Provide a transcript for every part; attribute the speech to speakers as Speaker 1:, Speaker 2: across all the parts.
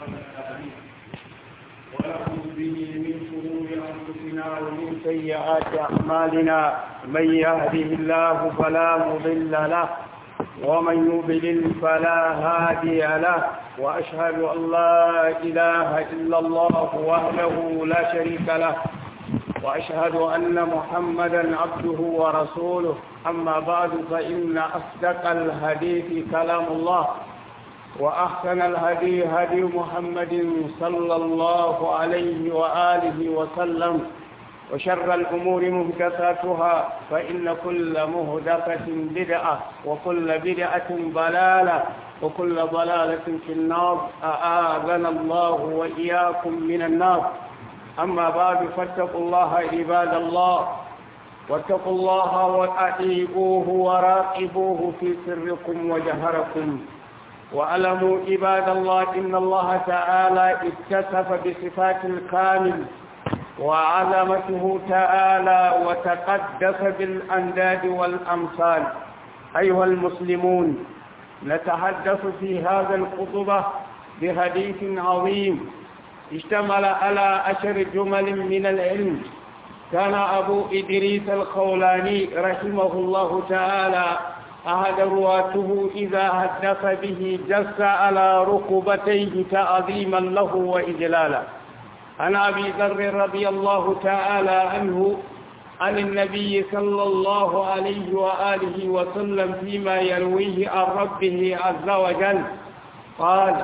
Speaker 1: ونعوذ به من شرور أنفسنا ومن سيئات أعمالنا من يهده الله فلا مضل له ومن يضلل فلا هادي له وأشهد أن لا إله إلا الله وحده لا شريك له وأشهد أن محمدا عبده ورسوله أما بعد فإن أصدق الحديث كلام الله وأحسن الهدي هدي محمد صلى الله عليه وآله وسلم وشر الأمور مهدثاتها فإن كل مهدثة بدعة وكل بدعة ضلالة وكل ضلالة في النار أآذنا الله وإياكم من النار أما بعد فاتقوا الله عباد الله واتقوا الله وأطيعوه وراقبوه في سركم وجهركم واعلموا عباد الله إن الله تعالى اتصف بصفات الكامل وعظمته تعالى وتقدس بالأنداد والأمثال أيها المسلمون نتحدث في هذا الخطبة بحديث عظيم اشتمل على عشر جمل من العلم كان أبو إدريس الخولاني رحمه الله تعالى أحد رواته إذا حدث به جس على ركبتيه تعظيما له وإجلالا عن أبي ذر رضي الله تعالى عنه عن النبي صلى الله عليه وآله وسلم فيما يرويه عن ربه عز وجل قال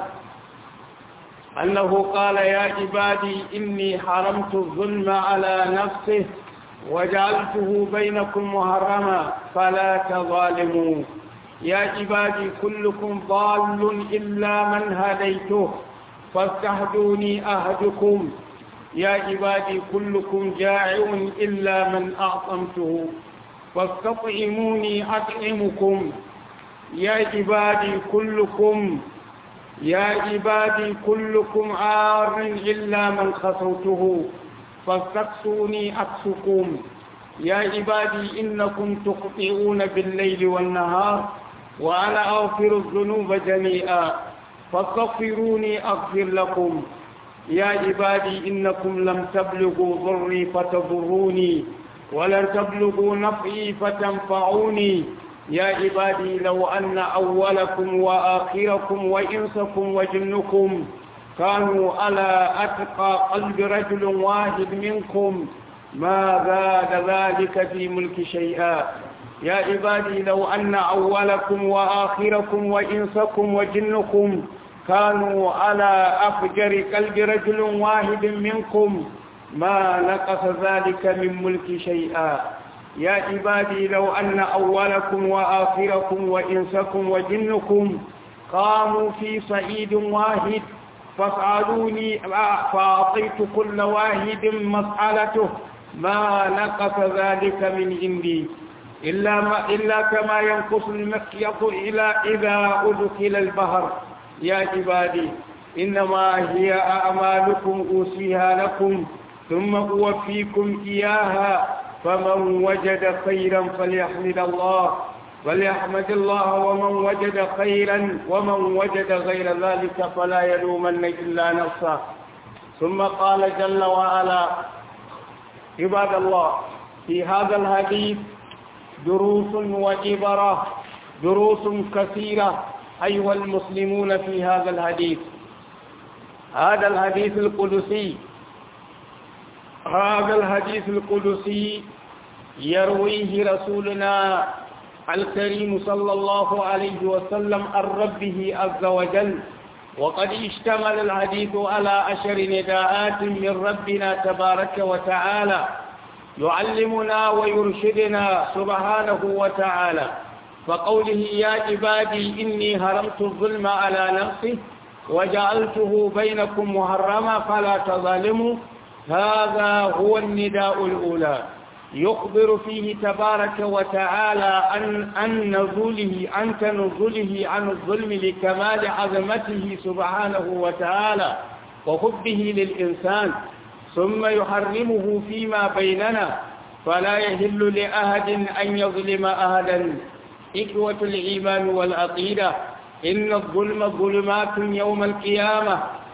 Speaker 1: أنه قال يا عبادي إني حرمت الظلم على نفسه وجعلته بينكم محرما فلا تظالموا يا عبادي كلكم ضال إلا من هديته فاستهدوني أهدكم يا عبادي كلكم جائع إلا من أعطمته فاستطعموني أطعمكم يا عبادي كلكم يا عبادي كلكم عار إلا من خصوته فاستقصوني أقصكم يا عبادي إنكم تخطئون بالليل والنهار وأنا أغفر الذنوب جميعا فاستغفروني أغفر لكم يا عبادي إنكم لم تبلغوا ضري فتضروني ولن تبلغوا نفعي فتنفعوني يا عبادي لو أن أولكم وآخركم وإنسكم وجنكم كانوا على أتقى قلب رجل واحد منكم ما زاد ذلك في ملك شيئا يا عبادي لو أن أولكم وآخركم وإنسكم وجنكم كانوا على أفجر قلب رجل واحد منكم ما نقص ذلك من ملك شيئا يا عبادي لو أن أولكم وآخركم وإنسكم وجنكم قاموا في صعيد واحد فاسألوني فأعطيت كل واحد مسألته ما نقص ذلك من عندي إلا, ما إلا كما ينقص المخيط إلى إذا أدخل البحر يا عبادي إنما هي أعمالكم أوصيها لكم ثم أوفيكم إياها فمن وجد خيرا فليحمد الله فليحمد الله ومن وجد خيرا ومن وجد غير ذلك فلا يلومن إلا نفسه ثم قال جل وعلا عباد الله في هذا الحديث دروس وعبرة دروس كثيرة أيها المسلمون في هذا الحديث هذا الحديث القدسي هذا الحديث القدسي يرويه رسولنا الكريم صلى الله عليه وسلم عن ربه عز وجل وقد اشتمل الحديث على عشر نداءات من ربنا تبارك وتعالى يعلمنا ويرشدنا سبحانه وتعالى فقوله يا عبادي إني هرمت الظلم على نفسي وجعلته بينكم محرما فلا تظالموا هذا هو النداء الأولى يخبر فيه تبارك وتعالى عن عن نزوله عن تنزله عن الظلم لكمال عظمته سبحانه وتعالى وحبه للإنسان ثم يحرمه فيما بيننا فلا يهل لأحد أن يظلم أحدا إخوة الإيمان والعقيدة إن الظلم ظلمات يوم القيامة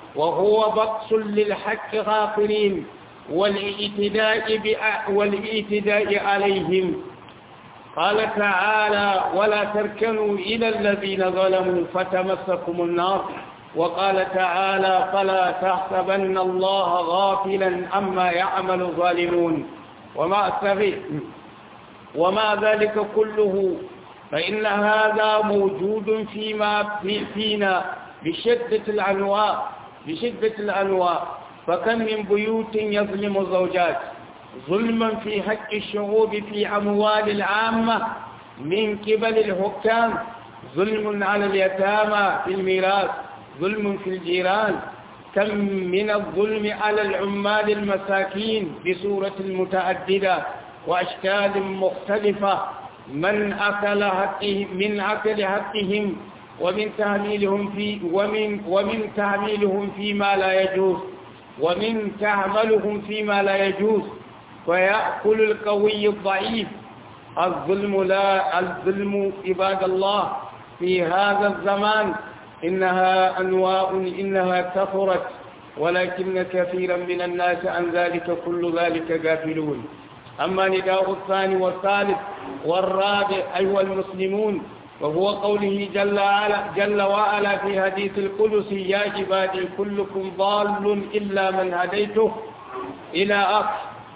Speaker 1: وهو بقص للحق غافرين والاعتداء, والاعتداء عليهم قال تعالى ولا تركنوا إلى الذين ظلموا فتمسكم النار وقال تعالى فلا تحسبن الله غافلا عما يعمل الظالمون وما أستغيث وما ذلك كله فإن هذا موجود فيما في فينا بشدة الأنواع بشدة الأنواع فكم من بيوت يظلم الزوجات ظلما في حق الشعوب في أموال العامة من قبل الحكام ظلم على اليتامى في الميراث ظلم في الجيران كم من الظلم على العمال المساكين بصورة متعددة وأشكال مختلفة من أكل حقهم من أكل حقهم ومن تهميلهم في ومن ومن تهميلهم فيما لا يجوز ومن تعملهم فيما لا يجوز فيأكل القوي الضعيف الظلم لا الظلم عباد الله في هذا الزمان إنها أنواع إنها كثرت ولكن كثيرا من الناس عن ذلك كل ذلك غافلون أما نداء الثاني والثالث والرابع أيها المسلمون وهو قوله جل وعلا, جل وعلا في حديث القدس يا عبادي كلكم ضال إلا من هديته إلى آخر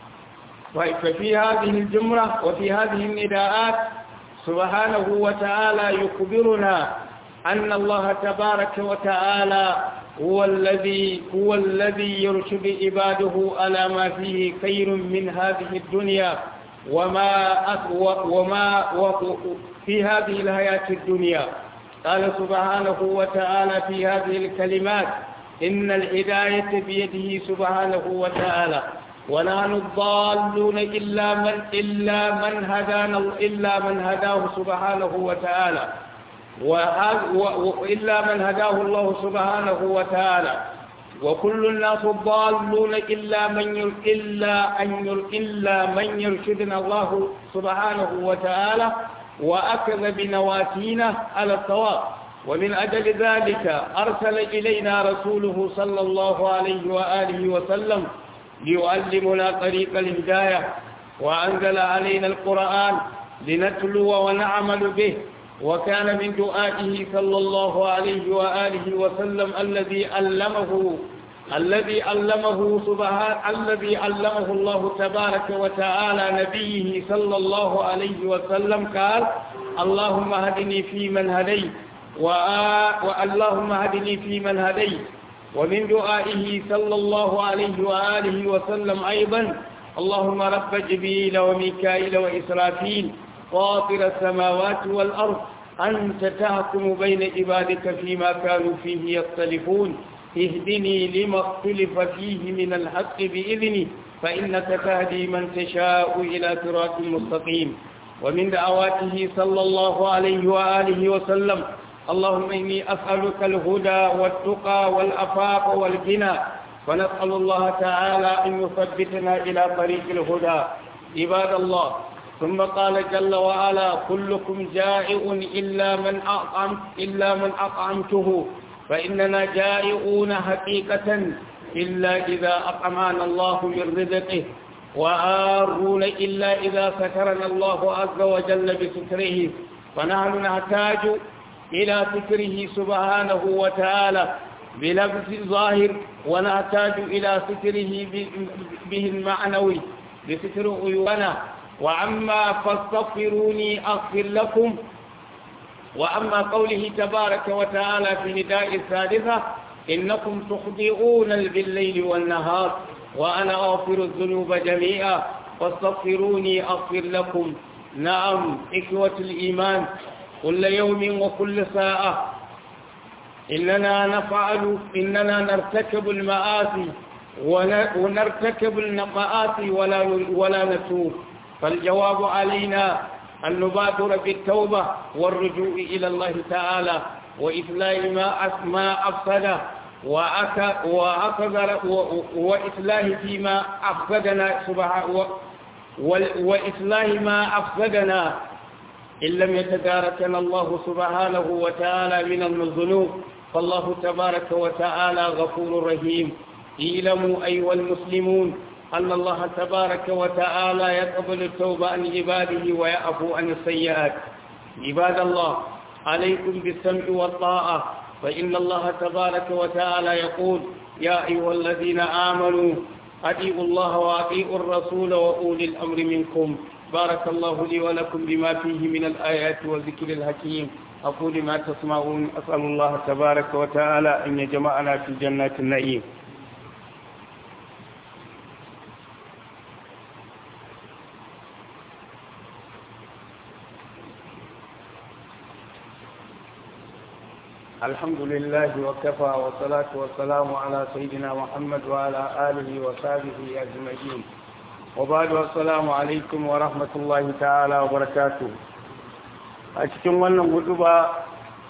Speaker 1: ففي هذه الجمرة وفي هذه النداءات سبحانه وتعالى يخبرنا أن الله تبارك وتعالى هو الذي هو الذي يرشد عباده على ما فيه خير من هذه الدنيا وما وما في هذه الحياة الدنيا قال سبحانه وتعالى في هذه الكلمات إن الهداية بيده سبحانه وتعالى ونحن الضالون إلا من إلا من هدانا إلا من هداه سبحانه وتعالى وإلا من هداه الله سبحانه وتعالى وكل الناس ضالون إلا من إلا أن إلا من يرشدنا الله سبحانه وتعالى وأخذ بنواتينا على الصواب ومن أجل ذلك أرسل إلينا رسوله صلى الله عليه وآله وسلم ليعلمنا طريق الهداية وأنزل علينا القرآن لنتلو ونعمل به وكان من دعائه صلى الله عليه وآله وسلم الذي علمه الذي علمه سبحانه الذي علمه الله تبارك وتعالى نبيه صلى الله عليه وسلم قال اللهم هدني في من هديت واللهم هدني في من هديت ومن دعائه صلى الله عليه وآله وسلم أيضا اللهم رب جبريل وميكائيل وإسرافيل فاطر السماوات والأرض أنت تحكم بين عبادك فيما كانوا فيه يختلفون اهدني لما اختلف فيه من الحق بإذني فإنك تهدي من تشاء إلى صراط مستقيم ومن دعواته صلى الله عليه وآله وسلم اللهم إني أسألك الهدى والتقى والأفاق والغنى ونسأل الله تعالى أن يثبتنا إلى طريق الهدى عباد الله ثم قال جل وعلا كلكم جائع إلا من أطعمت إلا من أطعمته فإننا جائعون حقيقة إلا إذا أطعمنا الله من رزقه وآرون إلا إذا سترنا الله عز وجل بستره فنحن نحتاج إلى ستره سبحانه وتعالى بلبس ظاهر ونحتاج إلى ستره به المعنوي بستر عيوبنا وعما فاستغفروني أغفر لكم وأما قوله تبارك وتعالى في نداء الثالثة إنكم تخطئون بالليل والنهار وأنا أغفر الذنوب جميعا فاستغفروني أغفر لكم نعم إخوة الإيمان كل يوم وكل ساعة إننا نفعل إننا نرتكب المآسي ونرتكب المآسي ولا ولا نتوب فالجواب علينا أن نبادر بالتوبة والرجوع إلى الله تعالى وإصلاح ما ما أفسد وأخذ وإصلاح فيما أفسدنا سبحانه وإصلاح ما أفسدنا إن لم يتداركنا الله سبحانه وتعالى من الذنوب فالله تبارك وتعالى غفور رحيم اعلموا أيها المسلمون أن الله تبارك وتعالى يقبل التوبة عن عباده ويعفو عن السيئات عباد الله عليكم بالسمع والطاعة فإن الله تبارك وتعالى يقول يا أيها الذين آمنوا أطيعوا الله وأطيعوا الرسول وأولي الأمر منكم بارك الله لي ولكم بما فيه من الآيات والذكر الحكيم أقول ما تسمعون أسأل الله تبارك وتعالى أن يجمعنا في جنات النعيم الحمد لله وكفى والصلاة والسلام على سيدنا محمد وعلى آله وصحبه أجمعين وبعد والسلام عليكم ورحمة الله تعالى وبركاته أشكم wannan hutuba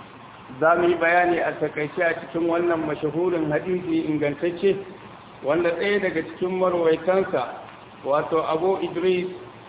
Speaker 1: za mu yi bayani a takaice a cikin wannan mashahurin hadisi ingantacce wanda ɗaya daga cikin marwaitansa wato abu idris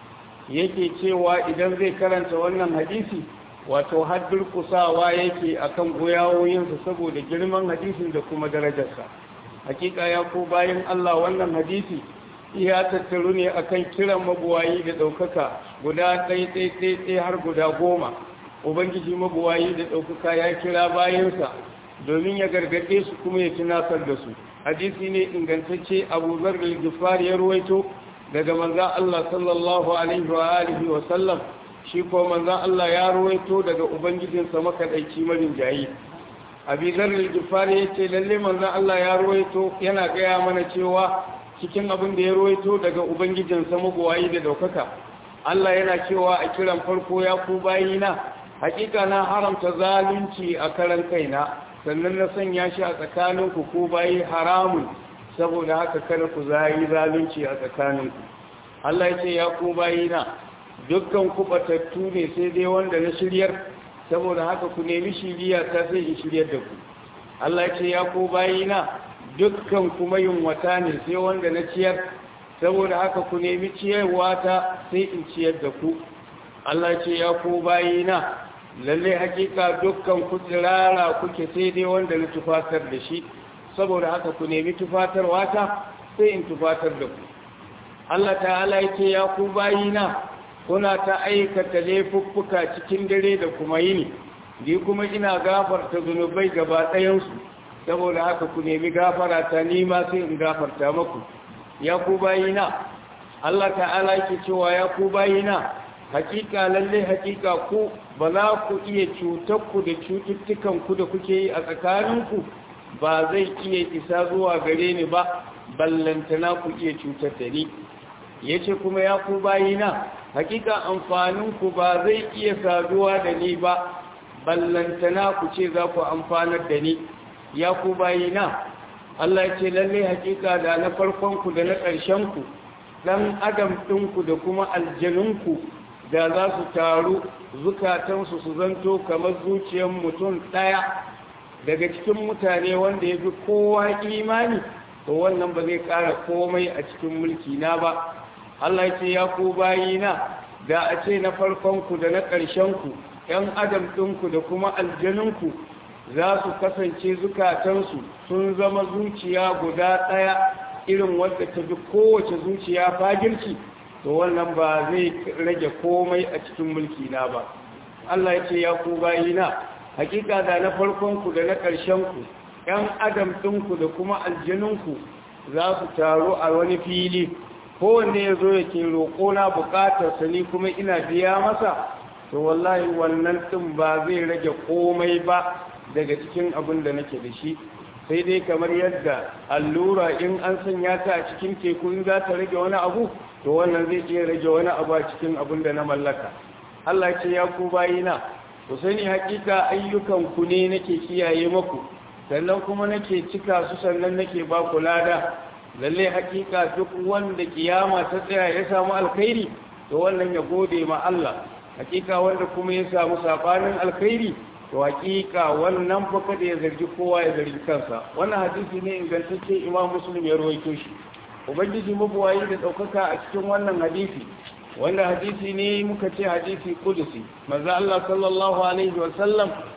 Speaker 1: yake cewa idan zai karanta wannan hadisi wato har durkusawa yake akan goyawoyinsa saboda girman hadisin da kuma darajarsa hakika ya ko bayan Allah wannan hadisi ya tattaru ne akan kiran mabuwayi da ɗaukaka guda ɗai har guda goma ubangiji mabuwayi da ɗaukaka ya kira bayansa domin ya gargaɗe su kuma ya tunatar da su hadisi ne ingantacce abu zargal gifar ya ruwaito daga manzan Allah sallallahu alaihi wa alihi wa sallam shi ko manzan Allah ya ruwaito daga ubangijinsa makaɗaici marin jayi abizar al-gifari ya ce lalle manzan Allah ya ruwaito yana gaya mana cewa cikin abin da ya ruwaito daga ubangijinsa magowayi da daukaka Allah yana cewa a kiran farko ya ku bayina hakika na haramta zalunci a karan kaina sannan na sanya shi a tsakaninku ko bayi haramun saboda haka kada ku zayi zalunci a tsakaninku Allah ya ce ya ku bayina dukkan kubatattu ne sai dai wanda na shiryar saboda haka ku nemi shiriya ta sai in shiryar da ku Allah ce ya ku bayina dukkan kuma yunwata ne sai wanda na ciyar saboda haka ku nemi ciyarwa ta sai in ciyar da ku Allah ce ya ku bayina lalle hakika dukkan ku tsirara kuke sai dai wanda na tufatar da shi saboda haka ku nemi tufatarwa ta sai in tufatar da ku Allah ta'ala ya ce ya ku bayina kuna ta aikata laifuffuka cikin dare da kuma yini ni kuma ina gafarta zunubai gaba ɗayansu saboda haka ku nemi gafara ta nima sai in gafarta maku ya ku bayina Allah ta'ala yake cewa ya ku bayina hakika lalle hakika ku ba za ku iya cutar ku da cututtukan ku da kuke yi a tsakaninku ba zai iya isa zuwa gare ni ba ballantana ku iya cutar da ni yace kuma ya ku bayina hakika amfaninku ba zai iya saduwa da ni ba ballantana ku ce za ku amfanar da ni ya ku bayina Allah ce lalle hakika da na farkonku da na ƙarshenku ɗan adam ɗinku da kuma aljanunku da za su taru zukatansu su zanto kamar zuciyar mutum ɗaya daga cikin mutane wanda ya fi kowa imani to wannan ba zai ƙara komai a cikin mulki na ba Allah ce ya ku bayina da a ce na farkonku da na ƙarshenku ‘yan adam ɗinku da kuma aljaninku za su kasance zukatansu sun zama zuciya guda ɗaya irin wadda ta fi kowace zuciya fagirci to wannan ba zai rage komai a cikin mulki na ba Allah ya ce ya ku bayina hakika da na farkonku da na ƙarshenku ‘yan adam ɗinku da kuma aljaninku za su taru a wani fili kowanne ya zo yake roƙona buƙatarsa ni kuma ina biya masa to wallahi wannan ɗin ba zai rage komai ba daga cikin abin da nake da shi sai dai kamar yadda allura in an sanya ta a cikin teku in za ta rage wani abu to wannan zai iya rage wani abu a cikin abin da na mallaka Allah ce ya ku bayina ku sani hakika ayyukan ku ne nake kiyaye maku sannan kuma nake cika su sannan nake ba ku lada lalle hakika duk wanda kiyama ta tsaya ya samu alkhairi to wannan ya gode ma Allah hakika wanda kuma ya samu sabanin alkhairi to hakika wannan fa kada ya zargi kowa ya zargi kansa wannan hadisi ne ingantacce Imam Muslim ya rawaito shi ubangiji mabuwayi da daukaka a cikin wannan hadisi wanda hadisi ne muka ce hadisi kudusi manzo Allah sallallahu alaihi wa sallam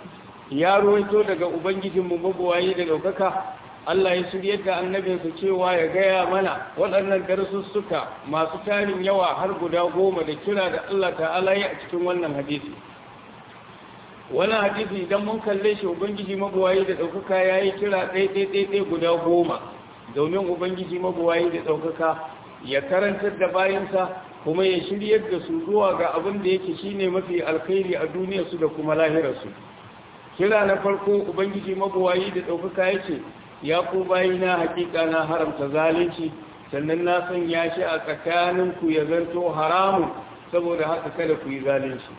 Speaker 1: ya ruwaito daga ubangijinmu mabuwayi da ɗaukaka Allah ya shiryar da annabinsa cewa ya gaya mana waɗannan darussuka masu tarin yawa har guda goma da kira da Allah ta'ala ya a cikin wannan hadisi wannan hadisi idan mun kalle shi ubangiji mabuwayi da ɗaukaka ya yi kira ɗaiɗaiɗaiɗai guda goma domin ubangiji mabuwayi da ɗaukaka ya karantar da bayansa kuma ya shiryar da su zuwa ga abin da yake shine mafi alkhairi a duniyarsu da kuma lahirarsu kira na farko ubangiji mabuwayi da ɗaukaka ya ce ya ku bayina hakika na haramta zalunci sannan na sanya shi a tsakaninku ya zanto haramun saboda haka kada ku yi zalunci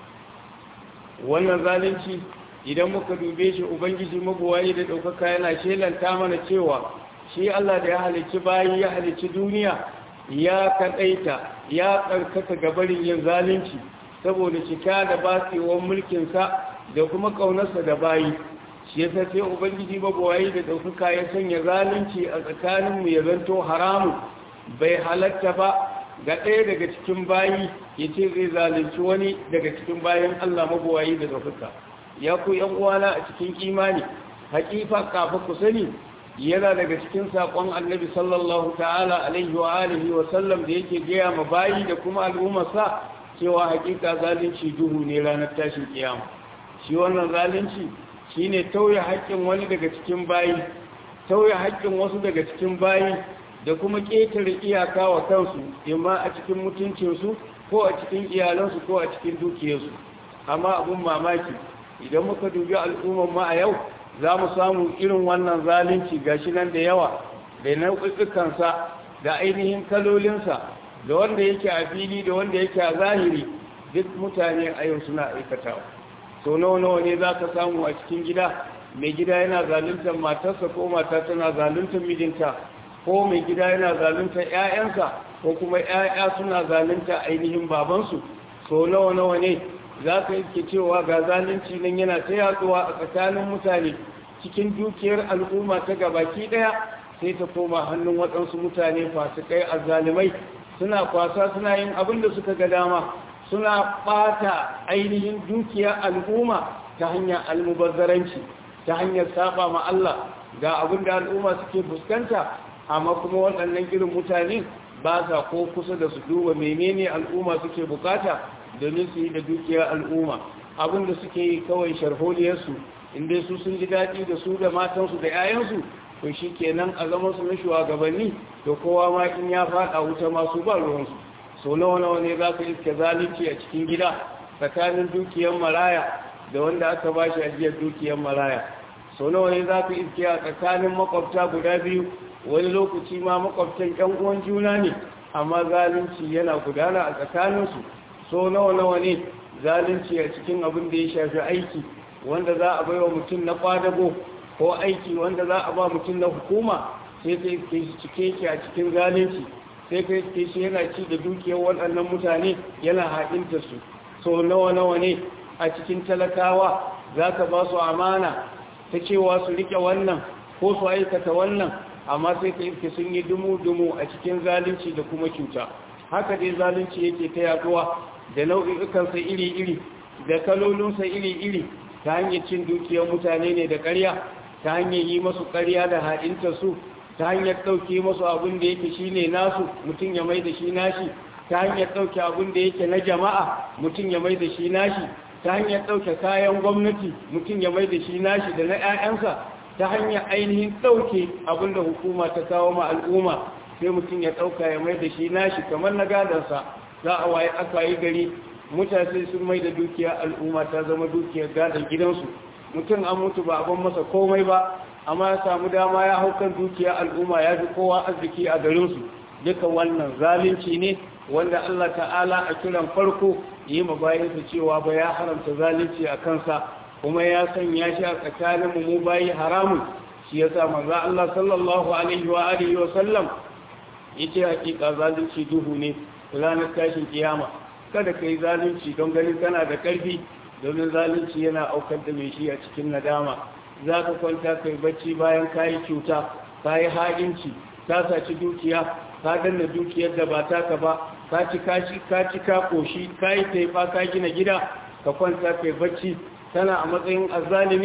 Speaker 1: wannan zalunci idan muka dube shi ubangiji mabuwayi da ɗaukaka yana shelanta mana cewa shi Allah da ya halicci bayi ya halicci duniya ya kaɗaita ya tsarkaka gabarin yin zalunci saboda cika da batsewar mulkinsa da kuma ƙaunarsa da bayi shi yasa sai ubangiji mabuwayi da ɗaukaka ya sanya zalunci a tsakaninmu ya zanto haramun bai halatta ba ga ɗaya daga cikin bayi ya ce zai zalunci wani daga cikin bayan Allah mabuwayi da ɗaukaka ya ku ‘yan uwana a cikin imani haƙifa kafa ku sani yana daga cikin saƙon annabi sallallahu ta'ala alaihi wa alihi wa sallam da yake gaya ma bayi da kuma al'ummarsa cewa haƙiƙa zalunci duhu ne ranar tashin kiyama shi wannan zalunci shine tauye haƙƙin wani daga cikin bayi tauye haƙƙin wasu daga cikin bayi da kuma ƙetare iyaka wa kansu imma a cikin mutuncinsu ko a cikin iyalansu ko a cikin dukiyarsu amma abun mamaki idan muka dubi al'ummar ma a yau za mu samu irin wannan zalunci gashi nan da yawa da nau'ukansa da ainihin kalolinsa da wanda yake a fili da wanda yake a zahiri duk mutane a yau suna aikatawa sau nawa nawa ne za ka samu a cikin gida mai gida yana zaluntar matarsa ko mata tana zaluntar mijinta ko mai gida yana zaluntar 'ya'yansa ko kuma 'ya'ya suna zalunta ainihin babansu sau nawa nawa ne za ka iske cewa ga zalunci nan yana ta yaduwa a tsakanin mutane cikin dukiyar al'umma ta gabaki daya sai ta koma hannun waɗansu mutane fasikai azzalimai suna kwasa suna yin abin da suka ga dama suna ɓata ainihin dukiyar al'umma ta hanyar almubazzaranci ta hanyar saba ma Allah ga abin da al'umma suke fuskanta amma kuma waɗannan irin mutane ba sa ko kusa da su duba menene al'umma suke bukata domin su yi da dukiyar al'umma abin da suke yi kawai sharholiyarsu inda su sun ji daɗi da su da matansu da 'ya'yansu to shi kenan a zama su na shugabanni da kowa ma in ya faɗa wuta masu ba ruwansu so nawa nawa ne za ka iske zalunci a cikin gida tsakanin dukiyar maraya da wanda aka ba shi ajiyar dukiyar maraya so nawa ne za ka iske a tsakanin makwabta guda biyu wani lokaci ma makwabtan ƴan uwan juna ne amma zalunci yana gudana a tsakaninsu so nawa nawa ne zalunci a cikin abin da ya shafi aiki wanda za a baiwa mutum na kwadago ko aiki wanda za a ba mutum na hukuma sai ka iske shi cike shi a cikin zalunci sai ka iske shi yana ci da dukiyar waɗannan mutane yana haɗinta su so nawa nawa ne a cikin talakawa za ka ba su amana ta cewa su rike wannan ko su aikata wannan amma sai ka iske sun yi dumu-dumu a cikin zalunci da kuma cuta haka dai zalunci yake ta yaduwa da nau'ikansa iri-iri da kalolinsa iri-iri ta hanyar cin dukiyar mutane ne da ƙarya ta hanyar yi masu ƙarya da haɗinta su ta hanyar ɗauke masu abin da yake shi ne nasu mutum ya mai da shi nashi ta hanyar ɗauke abin da yake na jama'a mutum ya mai da shi nashi ta hanyar ɗauke kayan gwamnati mutum ya mai da shi nashi da na 'ya'yansa ta hanyar ainihin ɗauke abin da hukuma ta kawo ma al'umma sai mutum ya ɗauka ya mai da shi nashi kamar na gadansa za a waye aka yi gari mutane sun mai da dukiyar al'umma ta zama dukiyar gadon gidansu mutum an mutu ba abin masa komai ba amma ya samu dama ya hau kan dukiyar al'umma ya fi kowa arziki a garinsu duka wannan zalunci ne wanda Allah ta'ala a kiran farko yi ma bayansa cewa ba ya haramta zalunci a kansa kuma ya sanya shi a tsakanin mu bayi haramun shi ya sa manzo Allah sallallahu alaihi wa alihi wa sallam yace hakika zalunci duhu ne ranar tashin kiyama kada kai zalunci don ganin kana da karfi domin zalunci yana aukar da mai shi a cikin nadama za ka kwanta kai bacci bayan kayi cuta kayi haɗinci ka saci dukiya ka danna dukiyar da ba taka ba ka ci kaci ka ci ka koshi ka yi taifa ka gina gida ka kwanta kai bacci tana a matsayin azzalimi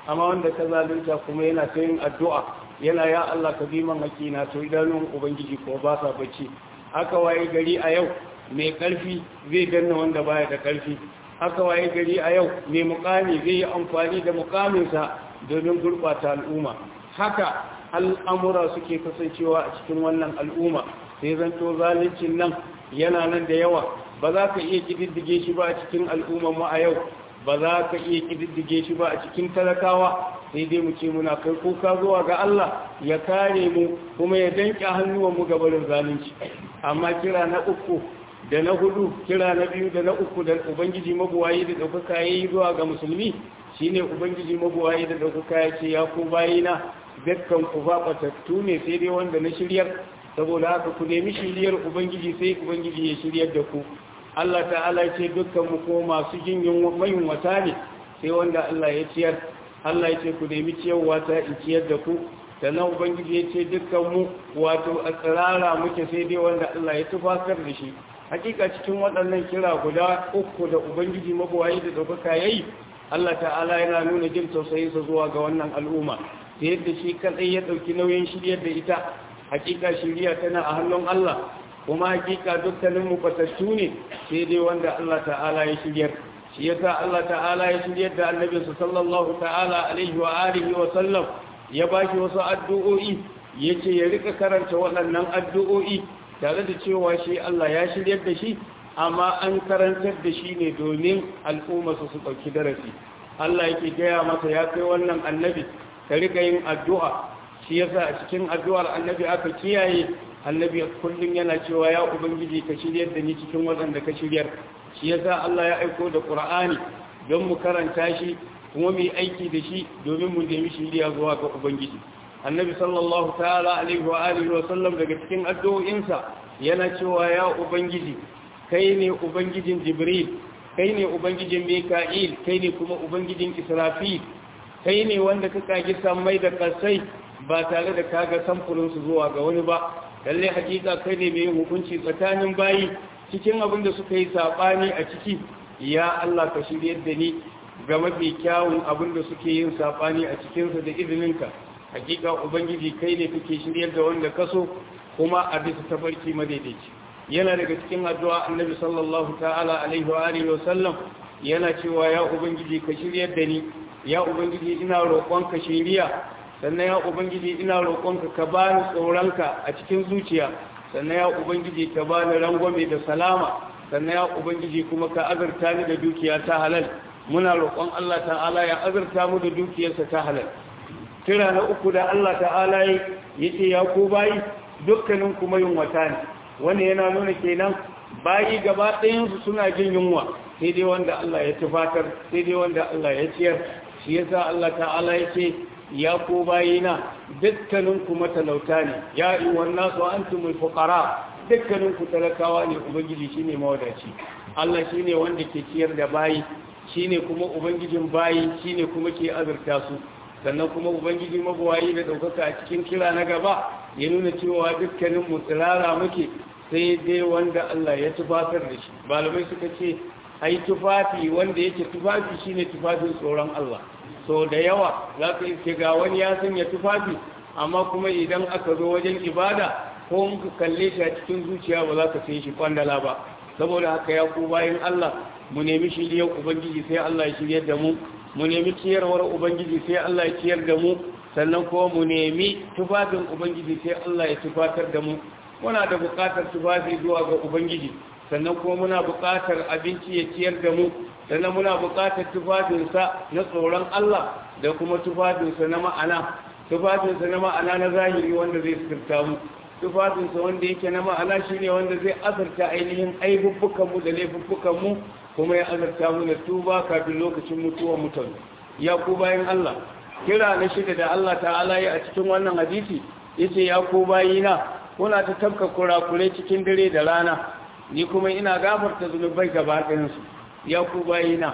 Speaker 1: amma wanda ka zalunta kuma yana ta yin addu'a yana ya Allah ka bi man hakina to idanun ubangiji ko ba sa bacci haka waye gari a yau mai karfi zai danna wanda baya da karfi haka waye gari a yau mai mukami zai yi amfani da mukaminsa domin gurɓata al'umma haka al'amura suke kasancewa a cikin wannan al'umma sai zanto zaluncin nan yana nan da yawa ba za ka iya kididdige shi ba a cikin al'umman mu a yau ba za ka iya kididdige shi ba a cikin talakawa sai dai mu ce muna kai kuka zuwa ga Allah ya kare mu kuma ya danke hannuwan mu ga barin zalunci amma kira na uku da na hudu kira na biyu da na uku da ubangiji mabuwayi da ɗaukaka ya yi zuwa ga musulmi shine ubangiji mabuwayi da ɗaukaka ya ce ya ku bayina dukkan ku baɓatattu ne sai dai wanda na shiryar saboda haka ku nemi shiryar ubangiji sai ubangiji ya shiryar da ku Allah ta'ala ce dukkan mu ko masu jin mayun wata ne sai wanda Allah ya ciyar Allah ya ce ku nemi ciyarwa ta in ciyar da ku sannan ubangiji ya ce dukkan mu wato a tsirara muke sai dai wanda Allah ya tufakar da shi hakika cikin waɗannan kira guda uku da ubangiji mabuwayi da ɗaukaka ya yi Allah ta'ala yana nuna jin tausayinsa zuwa ga wannan al'umma ta yadda shi kaɗai ya ɗauki nauyin shiryar da ita hakika shirya tana a hannun Allah kuma hakika dukkanin mu fatattu ne sai dai wanda Allah ta'ala ya shiryar shi yasa Allah ta'ala ya shiryar da annabinsa sallallahu ta'ala alaihi wa alihi wa sallam ya bashi wasu addu'o'i yace ya rika karanta waɗannan addu'o'i tare da cewa shi Allah ya shiryar da shi amma an karantar da shi ne domin al'umma su su ɗauki darasi Allah yake gaya masa ya kai wannan annabi ka rika yin addu'a shi yasa a cikin addu'ar annabi aka kiyaye annabi kullum yana cewa ya ubangiji ka shiryar da ni cikin waɗanda ka shiryar shi yasa Allah ya aiko da Qur'ani don mu karanta shi kuma mu yi aiki da shi domin mu nemi shiriya zuwa ga ubangiji annabi sallallahu ta'ala alaihi wa alihi wa sallam daga cikin addu'o'insa yana cewa ya ubangiji kai ne ubangijin jibril kai ne ubangijin mika'il kai ne kuma ubangijin israfil kai ne wanda ka kagi sammai da kasai ba tare da kaga samfurin su zuwa ga wani ba lalle hakika kai ne mai hukunci tsakanin bayi cikin abin da suka yi sabani a ciki ya Allah ka shiryar da ni ga mafi kyawun abin da suke yin sabani a cikinsa da izininka hakika ubangiji kai ne kake shiryar da wanda kaso kuma a bisa tafarki madaidaici yana daga cikin addu'a annabi sallallahu ta'ala alaihi wa alihi wa sallam yana cewa ya ubangiji ka shiryar da ni ya ubangiji ina roƙonka shiriya sannan ya ubangiji ina roƙonka ka bani tsoronka a cikin zuciya sannan ya ubangiji ka bani rangwame da salama sannan ya ubangiji kuma ka azurta ni da dukiya ta halal muna roƙon Allah ta'ala ya azurta mu da dukiyarsa ta halal kira na uku da Allah ta'ala ya ce ya ku bayi dukkanin kuma yin wata ne wanda yana nuna kenan bayi gaba ɗayansu suna jin yunwa sai dai wanda Allah ya tufatar sai dai wanda Allah ya ciyar shi yasa Allah ta'ala ya ce ya ku bayina dukkanin ku matalauta ne ya yi wannan su antumul fuqara dukkanin ku talakawa ne ubangiji shine mawadaci Allah shine wanda ke ciyar da bayi shine kuma ubangijin bayi shine kuma ke azurta su sannan kuma ubangiji mabuwayi da ɗaukaka a cikin kira na gaba ya nuna cewa dukkanin mu tsirara muke sai dai wanda Allah ya tufatar da shi malamai suka ce ai tufafi wanda yake tufafi shine tufafin tsoron Allah so da yawa za ka iske ga wani ya sanya tufafi amma kuma idan aka zo wajen ibada ko muka kalle shi a cikin zuciya ba za ka sai shi kwandala ba saboda haka ya ku bayan Allah mu nemi shiriyar ubangiji sai Allah ya shiryar da mu mu nemi ciyarwar ubangiji sai Allah ya ciyar da mu sannan kuma mu nemi tufafin ubangiji sai Allah ya tufatar da mu muna da buƙatar tufafi zuwa ga ubangiji sannan kuma muna buƙatar abinci ya ciyar da mu sannan muna buƙatar tufafinsa na tsoron Allah da kuma tufafinsa na ma'ana tufafinsa na ma'ana na zahiri wanda zai sirta mu tufafinsa wanda yake na ma'ana shine wanda zai azurta ainihin aibubbukanmu da laifuffukanmu kuma ya azarta mu da tuba kafin lokacin mutuwar mutane ya ku bayan Allah kira na shida da Allah ta'ala ya a cikin wannan hadisi yace ya ku bayina kuna ta tabka kurakurai cikin dare da rana ni kuma ina gafarta zunubai gaba ɗayan su ya ku bayina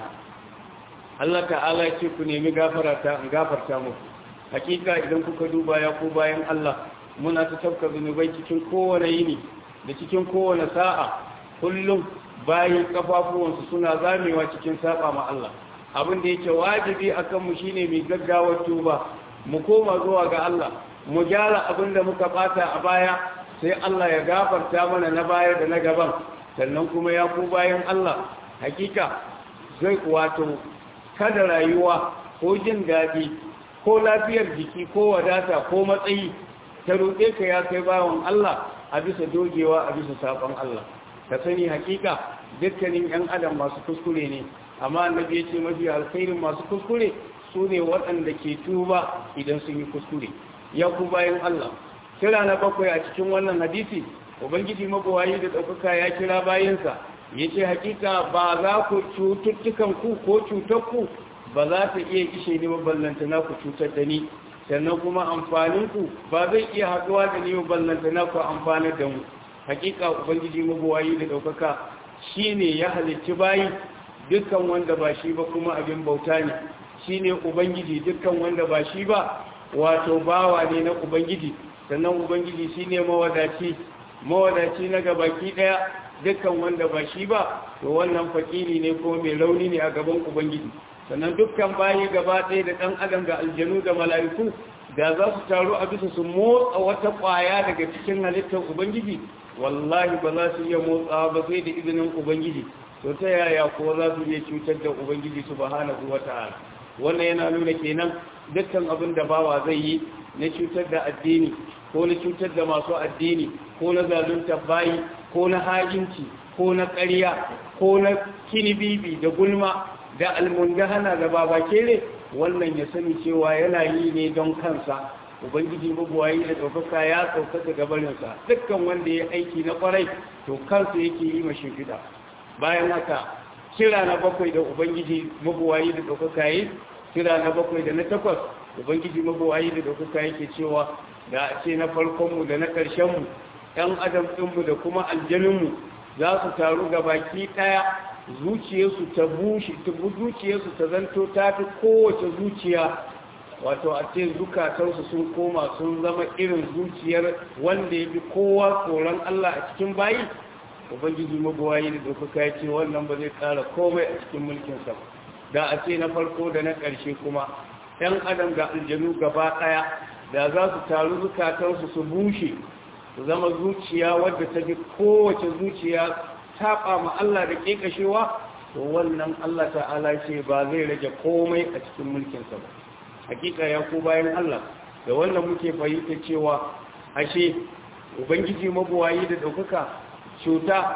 Speaker 1: Allah ta'ala ya ce ku nemi gafarata in gafarta muku hakika idan kuka duba ya ku bayan Allah muna ta tabka zunubai cikin kowane yini da cikin kowane sa'a kullum bayan kafafuwansu suna zamewa cikin saba ma Allah abin da yake wajibi akan mu shine mai gaggawar tuba mu koma zuwa ga Allah mu gyara abin da muka bata a baya sai Allah ya gafarta mana na baya da na gaban sannan kuma ya ku bayan Allah hakika zai wato kada rayuwa ko jin daɗi ko lafiyar jiki ko wadata ko matsayi ta roƙe ka ya kai bawan Allah a bisa dogewa a bisa saƙon Allah ka sani hakika dukkanin 'yan adam masu kuskure ne amma annabi ya ce mafi alkhairin masu kuskure su ne waɗanda ke tuba idan sun yi kuskure ya ku bayan Allah kira na bakwai a cikin wannan hadisi ubangiji mabawayi da ɗaukaka ya kira bayansa ya ce hakika ba za ku cututtukan ku ko cutar ku ba za ta iya ishe ni maballanta na ku cutar da ni sannan kuma amfanin ku ba zai iya haɗuwa da ni maballanta na ku amfanar da mu hakika ubangiji mabawayi da ɗaukaka shine ya halicci bayi dukkan wanda ba shi ba kuma abin bauta ne shine ubangiji dukkan wanda ba shi ba wato bawa ne na ubangiji sannan ubangiji shine mawadaci mawadaci na gabaki daya dukkan wanda ba shi ba to wannan fakiri ne ko mai rauni ne a gaban ubangiji sannan dukkan bayi gaba ɗaya da ɗan adam da aljanu da mala'iku da za su taru a bisa su motsa wata ƙwaya daga cikin halittar ubangiji wallahi ba za su iya motsawa ba sai da izinin ubangiji to ta yaya ko za su iya cutar da ubangiji subhanahu wata'ala wannan yana nuna kenan dukkan abin da bawa zai yi na cutar da addini ko na cutar da masu addini ko na zalunta bayi ko na hajinci ko na ƙarya ko na kinibibi da gulma da almundahana da babakere wannan ya sani cewa yana yi ne don kansa ubangiji mabuwayi da ɗaukaka ya ɗaukaka gabaninsa dukkan wanda ya aiki na ƙwarai to kansa yake yi ma shimfiɗa bayan haka kira na bakwai da ubangiji mabuwayi da ɗaukaka yi kira na bakwai da na takwas ubangiji mabuwayi da ɗaukaka yake cewa da a ce na farkonmu da na ƙarshenmu ɗan adam ɗinmu da kuma aljaninmu za su taru ga baki ɗaya zuciyarsu ta bushe zuciyarsu ta zanto ta fi kowace zuciya wato a ce zukatarsu sun koma sun zama irin zuciyar wanda ya fi kowa tsoron Allah a cikin bayi ubangiji mabuwayi da dokaka ya ce wannan ba zai ƙara komai a cikin mulkinsa da a ce na farko da na ƙarshe kuma ‘yan adam ga aljanu gaba ɗaya da za su taru zukatarsu su bushe su zama zuciya wadda ta fi kowace zuciya taɓa ma Allah da ƙeƙashewa to wannan Allah ta'ala ce ba zai rage komai a cikin mulkinsa ba hakika ya ko bayan Allah da wannan muke fahimta cewa ashe ubangiji mabuwayi da ɗaukaka cuta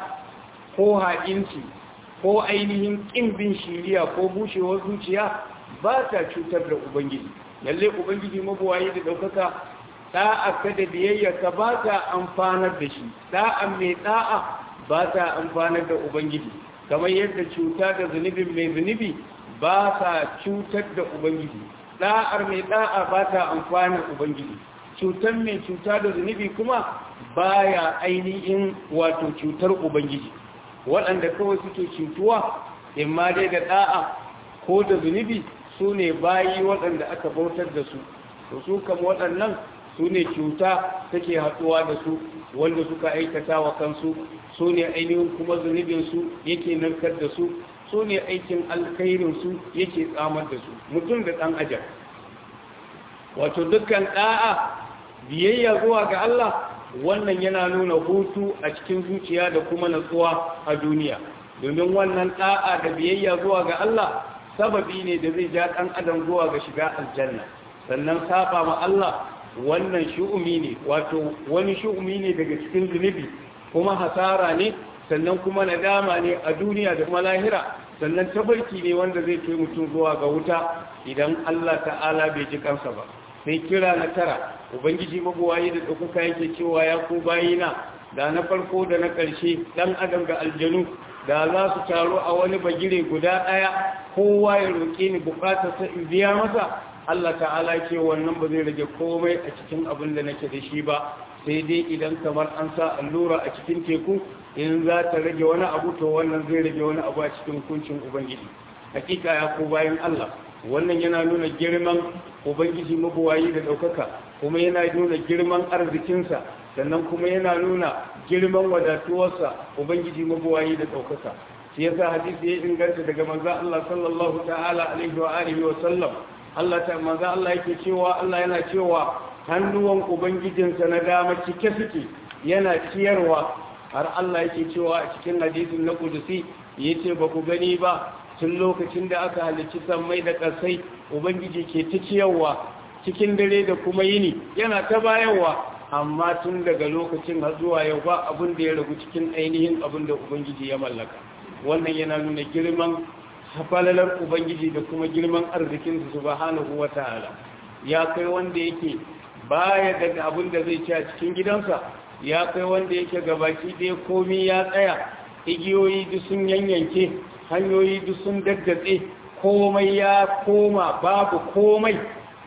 Speaker 1: ko haƙinci ko ainihin ƙin bin shiriya ko bushewar zuciya ba ta cutar da ubangiji lalle ubangiji mabuwayi da ɗaukaka ɗa'a ka da biyayyarka ba ta amfanar da shi ɗa'a mai ɗa'a ba ta amfanar da ubangiji kamar yadda cuta da zunubin mai zunubi ba ta cutar da ubangiji ɗa'ar mai ɗa'a ba ta amfanar ubangiji cutar mai cuta da zunubi kuma baya ainihin wato cutar ubangiji waɗanda kawai suke cutuwa imma dai da ɗa'a ko da zunubi su ne bayi waɗanda aka bautar da su to su kama waɗannan su ne cuta take haɗuwa da su wanda suka aikata wa kansu su ne ainihin kuma zunubinsu yake narkar da su su ne aikin alkhairinsu yake tsamar da su mutum da ɗan ajab wato dukkan ɗa'a biyayya zuwa ga Allah wannan yana nuna hutu a cikin zuciya da kuma natsuwa a duniya domin wannan ɗa'a da biyayya zuwa ga Allah sababi ne da zai ja ɗan adam zuwa ga shiga aljanna sannan saba ma Allah wannan shu'umi ne wato wani shu'umi ne daga cikin zunubi kuma hasara ne sannan kuma nadama ne a duniya da kuma lahira sannan tabarki ne wanda zai kai mutum zuwa ga wuta idan Allah ta'ala bai ji kansa ba sai kira na tara ubangiji mabuwayi da ɗaukaka yake cewa ya ku bayina da na farko da na ƙarshe ɗan adam ga aljanu da za su taru a wani bagire guda ɗaya kowa ya roƙe ni buƙatarsa in biya masa Allah ta'ala ce wannan ba zai rage komai a cikin abin da nake da shi ba sai dai idan kamar an sa allura a cikin teku in za ta rage wani abu to wannan zai rage wani abu a cikin hukuncin ubangiji hakika ya ku bayan Allah wannan yana nuna girman ubangiji mabuwayi da ɗaukaka kuma yana nuna girman arzikinsa sannan kuma yana nuna girman wadatuwarsa ubangiji mabuwayi da ɗaukaka shi yasa hadisi ya inganta daga manzo Allah sallallahu ta'ala alaihi wa alihi wa sallam Allah ta manzo Allah yake cewa Allah yana cewa hannuwan ubangijinsa na dama cike suke yana ciyarwa har Allah yake cewa a cikin hadisin na kudusi yace ba ku gani ba tun lokacin da aka halicci sammai da ƙasai ubangiji ke ta ciyarwa cikin dare da kuma yini yana ta bayarwa amma tun daga lokacin har zuwa yau ba abin da ya ragu cikin ainihin abin da ubangiji ya mallaka wannan yana nuna girman hafalalar ubangiji da kuma girman arzikinsu subhanahu wata'ala ya kai wanda yake baya da abin da zai ci a cikin gidansa ya kai wanda yake gabaki ɗaya komi ya tsaya igiyoyi duk sun yanyanke hanyoyi duk sun daddatse komai ya koma babu komai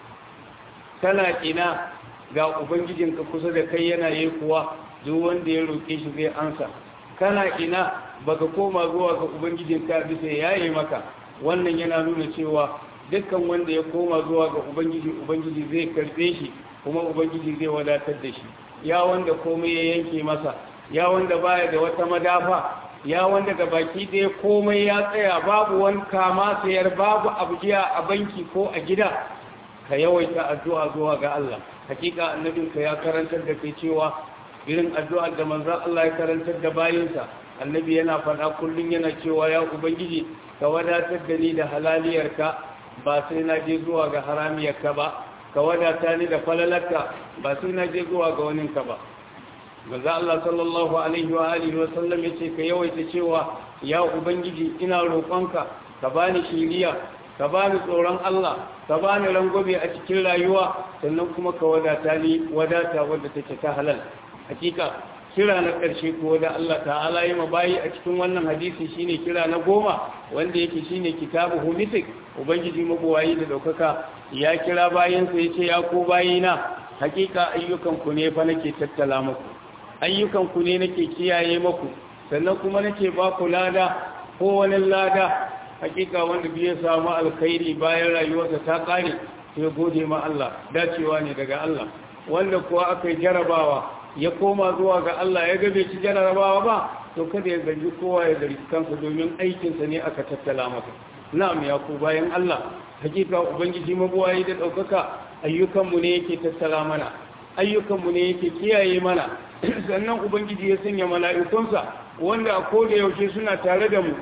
Speaker 1: kana ina ga ubangijinka kusa da kai yana yi kuwa duk wanda ya roƙe shi zai ansa kana ina baka koma zuwa ga ubangijinka bisa yayi maka wannan yana nuna cewa dukkan wanda ya koma zuwa ga ubangiji ubangiji zai karbe shi kuma ubangiji zai wadatar da shi ya wanda komai ya yanke masa ya wanda baya da wata madafa ya wanda ga baki ɗaya komai ya tsaya babu wani kama sayar babu abujiya a banki ko a gida ka yawaita addu'a zuwa ga Allah hakika annabinka ya karantar da kai cewa irin addu'ar da manzon Allah ya karantar da bayinsa annabi yana faɗa kullum yana cewa ya ubangiji ka wadatar da ni da halaliyarka ba sai na je zuwa ga haramiyarka ba ka wadata ni da falalarka ba sai na je zuwa ga waninka ba manzo Allah sallallahu alaihi wa alihi wa sallam yace ka yawaita cewa ya ubangiji ina roƙonka ka bani shiriya ka bani tsoron Allah ka bani rangobe a cikin rayuwa sannan kuma ka wadata ni wadata wadda take ta halal hakika kira na ƙarshe ko da Allah ta'ala yi mabayi a cikin wannan hadisi shine kira na goma wanda yake shine kitabu humitik ubangiji mabuwayi da daukaka ya kira bayansa yace ya ko bayina hakika ayyukan ku ne fa nake tattala muku ayyukan ku ne nake kiyaye muku sannan kuma nake ba ku lada ko wani lada hakika wanda bai samu alkhairi bayan rayuwarsa ta kare sai gode ma Allah dacewa ne daga Allah wanda kuwa aka jarabawa ya koma zuwa ga Allah ya gabe ci jarabawa ba to kada ya zargi kowa ya zargi kansa domin aikinsa ne aka tattala masa na'am ya ku bayan Allah hakika ubangiji mabuwayi da daukaka ayyukanmu ne yake tattala mana ayyukanmu ne yake kiyaye mana sannan ubangiji ya sanya mala'ikunsa wanda a koda yaushe suna tare da mu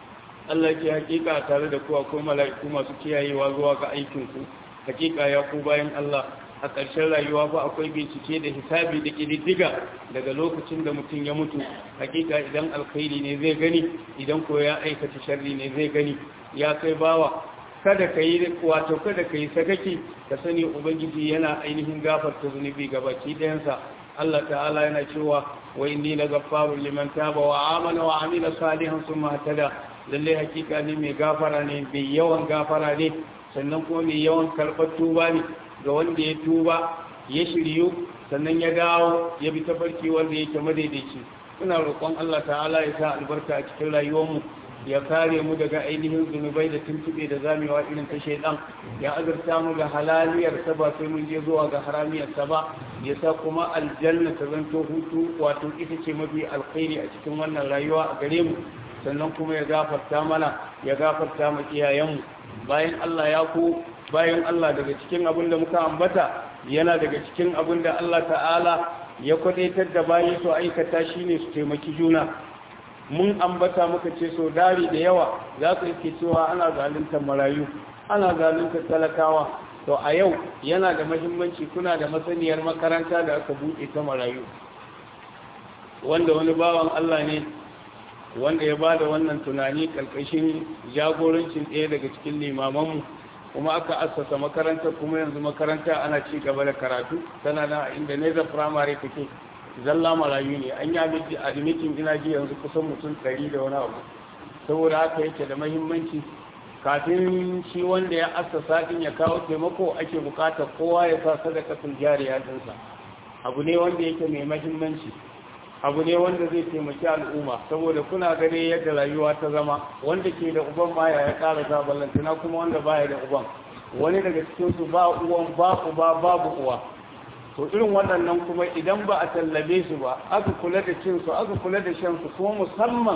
Speaker 1: Allah ke hakika tare da ku akwai mala'iku masu kiyayewa zuwa ga aikinku hakika ya ku bayan Allah a ƙarshen rayuwa ba akwai bincike da hisabi da ƙididdiga daga lokacin da mutum ya mutu hakika idan alkhairi ne zai gani idan ko ya aikata sharri ne zai gani ya kai bawa kada ka yi wato kada ka yi sakaki ka sani ubangiji yana ainihin gafarta zunubi ga baki ɗayansa Allah ta'ala yana cewa wa inni la ghaffarun liman taba wa amana wa amila salihan thumma ihtada lalle hakika ne mai gafara ne mai yawan gafara ne sannan kuma mai yawan karɓar tuba ne ga wanda ya tuba ya shiryu sannan ya dawo ya bi tafarki wanda yake madaidaici ina roƙon Allah ta'ala ya sa albarka a cikin rayuwarmu ya kare mu daga ainihin zunubai da tuntube da zamewa irin ta shaidan ya azurta mu da halaliyar sa ba sai mun je zuwa ga haramiyar sa ba ya sa kuma aljanna ta zanto hutu wato ita ce mafi alkhairi a cikin wannan rayuwa a gare mu sannan kuma ya gafarta mana ya gafarta mu iyayenmu bayan Allah ya ku bayan Allah daga cikin abin da muka ambata yana daga cikin abin da Allah ta'ala ya kwadaitar da bayi su aikata shine su taimaki juna mun ambata muka ce so dari da yawa za ku yake cewa ana zaluntar marayu ana zaluntar talakawa to a yau yana da mahimmanci kuna da masaniyar makaranta da aka buɗe ta marayu wanda wani bawan Allah ne wanda ya ba da wannan tunani ƙarƙashin jagorancin ɗaya daga cikin limamanmu kuma aka assasa makaranta kuma yanzu makaranta ana ci gaba da karatu tana na inda neza firamare take zalla marayu ne an yi admitin ina ji yanzu kusan mutum ɗari da wani abu saboda haka yake da mahimmanci kafin shi wanda ya assasa din ya kawo taimako ake bukatar kowa ya sa sadakatul jariya dinsa abu ne wanda yake mai mahimmanci abu ne wanda zai taimaki al'umma saboda kuna gane yadda rayuwa ta zama wanda ke da uban baya ya ƙara zabalantana kuma wanda baya da uban wani daga cikinsu ba uwan ba uba babu uwa to irin waɗannan kuma idan ba a tallabe su ba aka kula da cinsu aka kula da shansu kuma musamman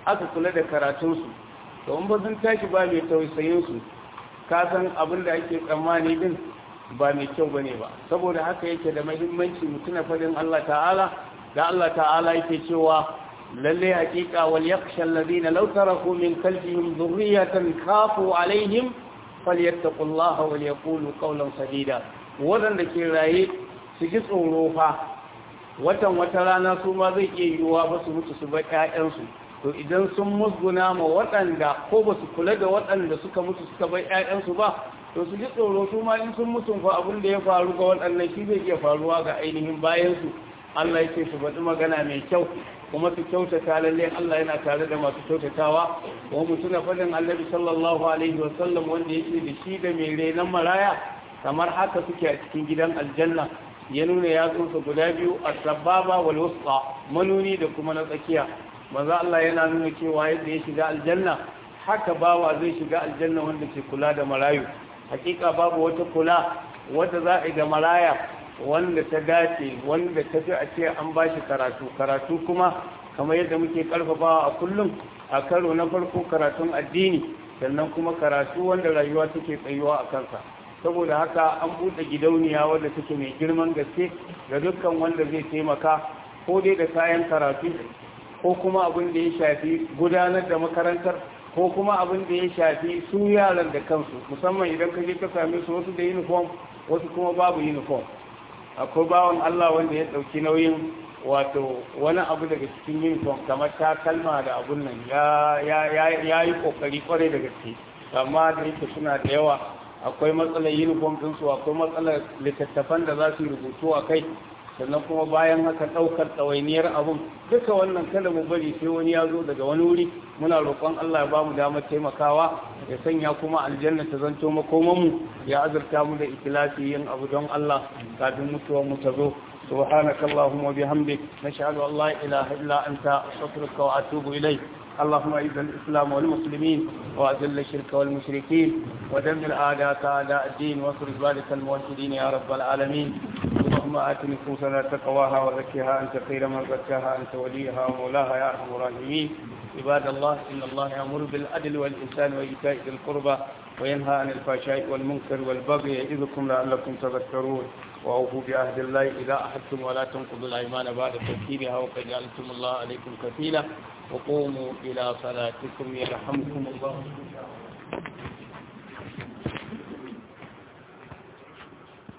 Speaker 1: aka kula da karatunsu to in ba sun tashi ba mai tausayinsu ka san abin da ake tsammani din ba mai kyau bane ba saboda haka yake da muhimmanci mutuna fadin Allah ta'ala da Allah ta'ala yake cewa lalle hakika wal yakhsha alladhina law taraku min khalfihim dhurriyatan khafu alaihim falyattaqullaha wal yaqulu qawlan sadida wadanda ke raye su ji tsoro fa watan wata rana su ma zai iya yiwuwa ba su mutu su bar ƴaƴansu to idan sun musguna ma waɗanda ko ba su kula da waɗanda suka mutu suka bar ƴaƴansu ba to su ji tsoro su ma in sun mutu fa abin da ya faru ga waɗannan shi zai iya faruwa ga ainihin bayansu Allah ya ce su faɗi magana mai kyau kuma su kyautata lalle Allah yana tare da masu kyautatawa kuma mutum na faɗin annabi sallallahu alaihi wa sallam wanda yake da shi da mai renon maraya kamar haka suke a cikin gidan aljanna ya nuna yatsunsa guda biyu a sababa wal wusta manuni da kuma na tsakiya maza Allah yana nuna cewa yadda ya shiga aljanna haka bawa zai shiga aljanna wanda ke kula da marayu hakika babu wata kula wadda za a yi da maraya wanda ta dace wanda ta fi a ce an ba shi karatu karatu kuma kamar yadda muke karfafawa a kullum a karo na farko karatun addini sannan kuma karatu wanda rayuwa take tsayuwa a kansa saboda haka an buɗe gidauniya wadda take mai girman gaske ga dukkan wanda zai taimaka ko dai da kayan karatu ko kuma abin da ya shafi gudanar da makarantar ko kuma abin da ya shafi su yaran da kansu musamman idan ka je ka same su wasu da uniform wasu kuma babu uniform akwai bawan Allah wanda ya ɗauki nauyin wato wani abu daga cikin uniform kamar takalma da abun nan ya yi ƙoƙari ƙwarai da gaske amma da yake suna da yawa akwai matsalar uniform ɗinsu akwai matsalar littattafan da za su yi rubutu a kai sannan kuma bayan haka ɗaukar ɗawainiyar abun duka wannan kada mu bari sai wani ya zo daga wani wuri muna roƙon Allah ya bamu damar taimakawa ya sanya kuma aljanna ta zanto makomanmu ya azurta mu da ikilasi yin abu don Allah kafin mutuwar mu ta zo سبحانك اللهم وبحمدك نشهد أن لا إله إلا أنت أستغفرك وأتوب إليك اللهم أعز الإسلام والمسلمين وأذل الشرك والمشركين ودمر أعداءك أعداء الدين واصرف ذلك الموحدين يا رب العالمين اللهم آت نفوسنا تقواها وزكها أنت خير من زكاها أنت وليها ومولاها يا أرحم الراحمين عباد الله إن الله يأمر بالعدل والإحسان وإيتاء ذي القربى وينهى عن الفحشاء والمنكر والبغي يعظكم لعلكم تذكرون وأوفوا بعهد الله إذا أحدتم ولا تنقضوا الأيمان بعد تذكيرها وقد جعلتم الله عليكم كفيلا وقوموا إلى صلاتكم يرحمكم الله